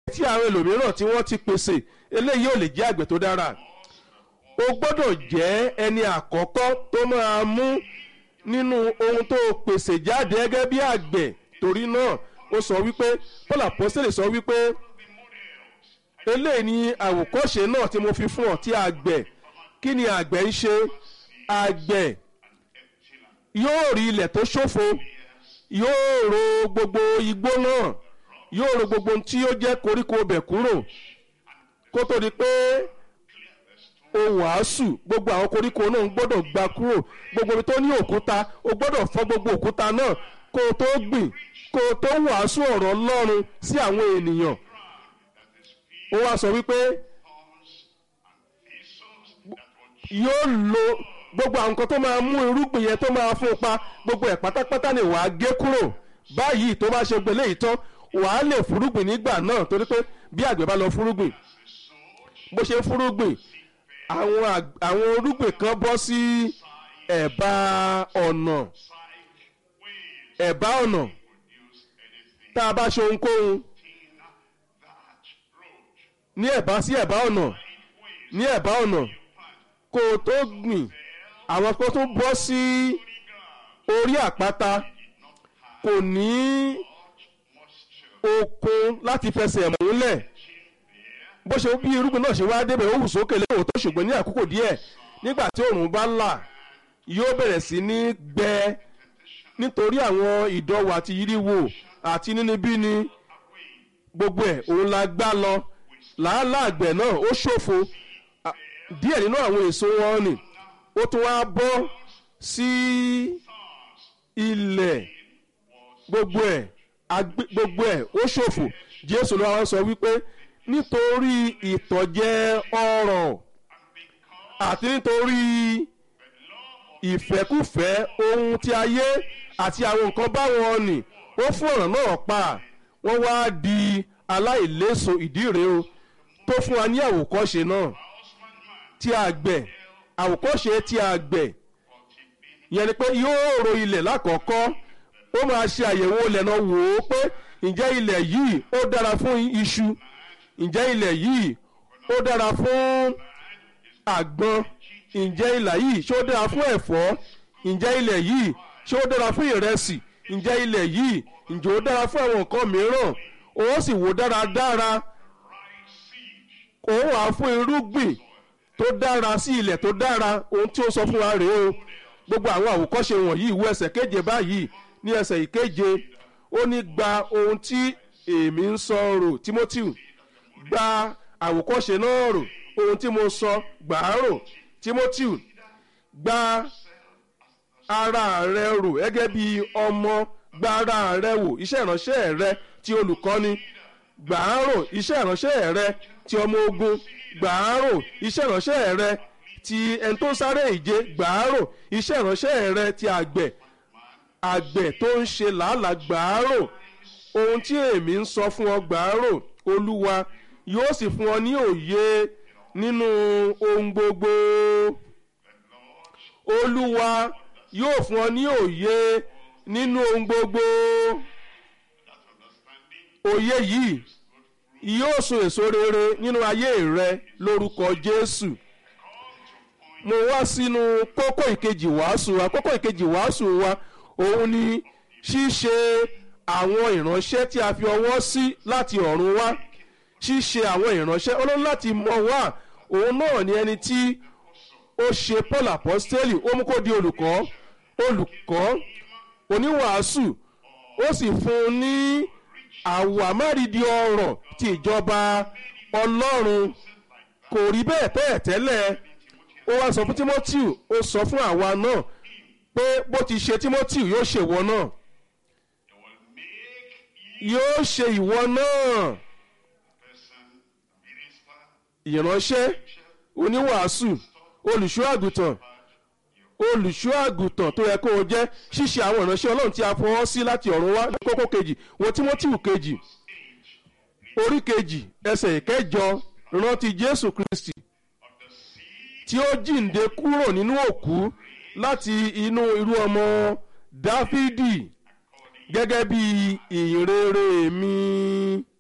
tí àwọn ẹlòmíràn tí wọ́n ti pèsè eléyìí ò lè jẹ́ àgbẹ̀ tó dára o gbọ́dọ̀ jẹ́ ẹni àkọ́kọ́ tó máa mú nínú ohun tó pèsè jáde gẹ́gẹ́ bí àgbẹ̀ torí náà ó sọ wípé paul apostole sọ wípé eléyìí ni àwòkọ́ṣe náà tí mo fi fún ọ tí àgbẹ̀ kí ni àgbẹ̀ ń ṣe àgbẹ̀ yóò rí ilẹ̀ tó ṣòfo yóò ro gbogbo igbó náà yóò ro gbogbo ohun tí ó jẹ́ koríko bẹ̀ kúrò kó tó di pé o wàásù gbogbo àwọn koríko náà ń gbọ́dọ̀ gba kúrò gbogbo ibi tó ní òkúta o gbọ́dọ̀ fọ́ gbogbo òkúta náà kó o tó gbìn kó o tó wàásù ọ̀rọ̀ Ọlọ́run sí àwọn ènìyàn ó wá sọ wípé yóò lo gbogbo àwọn nǹkan tó máa mú irúgbìn yẹn tó máa fún un pa gbogbo ẹ̀ pátápátá ni wàá gé kúrò báyìí tó bá ṣe gbélé yìí tán wàá lè fúrúgbìn nígbà náà torí pé bí àgbẹ̀ bá lọ fúrúgbìn bó ṣe ń fúrúgbìn àwọn àg- àwọn irúgbìn kan bọ́ sí ẹ̀bá ọ̀nà ẹ̀bá ọ̀nà tá a bá ṣe ohunkóhun ní ẹ̀bá sí ẹ̀bá ọ̀nà ní ẹ̀bá ọ̀nà kó o tó gbìn àwọn tó tún bọ́ sí orí àpáta kò ní okun láti fẹsẹ̀ múlẹ̀ bó ṣe bí irúgbìn náà ṣe wá débẹ̀ ó hù sókè lẹ́wọ̀n tó ṣùgbọ́n ní àkókò díẹ̀ nígbà tí òòrùn bá là yóò bẹ̀rẹ̀ sí ní gbẹ nítorí àwọn ìdọ̀wọ̀ àti yíríwò àti nínibíni gbogbo ẹ̀ òun la gbá lọ làálàá àgbẹ̀ náà ó ṣòfò À, díẹ̀ nínú àwọn èso wọn ni ó tún wá bọ́ sí ilẹ̀ gbogbo ẹ̀ agbé- gbogbo ẹ̀ ó ṣòfò jésù ló wá sọ wípé nítorí ìtọ̀jẹ ọrọ̀ àti nítorí ìfẹ́kùfẹ́ ohun ti ayé àti àwọn nǹkan báwọn nì ó fún ọ̀ràn náà pa wọ́n wá di aláìléso ìdí rèé o tó fún wa ní àwòkọ́ṣe náà tí àgbẹ̀ àwòkọ́ṣe tí àgbẹ̀ yẹn ni pé yóò ro ilẹ̀ lákọ̀ọ́kọ́ ó máa ṣe àyẹ̀wò ilẹ̀ náà wò ó pé ǹjẹ́ ilẹ̀ yìí ó dára fún iṣu ǹjẹ́ ilẹ̀ yìí ó dára fún àgbọn ǹjẹ́ ilẹ̀ yìí ṣé ó dára fún ẹ̀fọ́ ǹjẹ́ ilẹ̀ yìí ṣé ó dára fún ìrẹsì ǹjẹ́ ilẹ̀ yìí ǹjẹ́ ó dára fún àwọn nǹkan mìíràn ó sì wò dáradára òun wà fún irúgbìn tó dára sí ilẹ̀ tó dára ohun tí ó sọ fún wa rèé o gbogbo àwọn àwòkọ́ṣe wọ̀nyí ìwé ẹsẹ̀ keje báyìí ní ẹsẹ̀ ìkeje ó ní gba ohun tí èmi ń sọ rò Timothy gba àwòkọ́ṣe náà rò ohun tí mo sọ gbà á rò Timothy gba ara rẹ rò gẹ́gẹ́ bí ọmọ gba ara rẹ wò iṣẹ́ ìránṣẹ́ rẹ ti olùkọ́ni gbà á rò iṣẹ́ ìránṣẹ́ rẹ ti ọmọ ogun gbà á rò iṣẹ́ ìránṣẹ́ rẹ ti ẹni tó ń sáré ìje gbà á rò iṣẹ́ ìránṣẹ́ rẹ ti àgbẹ̀ àgbẹ̀ tó ń ṣe làálàá gbà á rò ohun tí èmi ń sọ fún ọ gbà á rò olúwa yóò sì fún ọ ní òye nínú ohun gbogbo olúwa yóò fún ọ ní òye nínú ohun gbogbo òye yìí yóò so èso rere nínú ayé rẹ lórúkọ jésù mo wá sínú kókó ìkejì wàásù wa kókó ìkejì wàásù wa òun ni ṣíṣe àwọn ìránṣẹ́ tí a fi ọwọ́ sí láti ọ̀run wá ṣíṣe àwọn ìránṣẹ́ olóhùn láti mọ̀ wá òun náà ni ẹni tí ó ṣe paul apostoli ó mú kó di olùkọ́ olùkọ́ oníwàásù ó sì fún un ní àwọ̀ àmárìdí ọ̀rọ̀ ti ìjọba ọlọ́run kò rí bẹ́ẹ̀ tẹ́ẹ̀ tẹ́lẹ̀ ó wá sọ fún timothy ó sọ fún àwa náà pé bó ti ṣe timothy yóò ṣe ìwọ náà yóò ṣe ìwọ náà ìránṣẹ́ oníwàásù olùṣọ́ àgùntàn olùṣọ́ àgùntàn tó yẹ kó o jẹ́ ṣíṣe àwọn ìránṣẹ́ ọlọ́run tí a fọwọ́ sí láti ọ̀run wá kókó kejì wo timothy kejì orí kejì ẹsẹ̀ ìkẹjọ rántí jésù kristi tí ó jíǹde kúrò nínú òkú láti inú irú ọmọ dáfídì gẹ́gẹ́ bí ìrere mi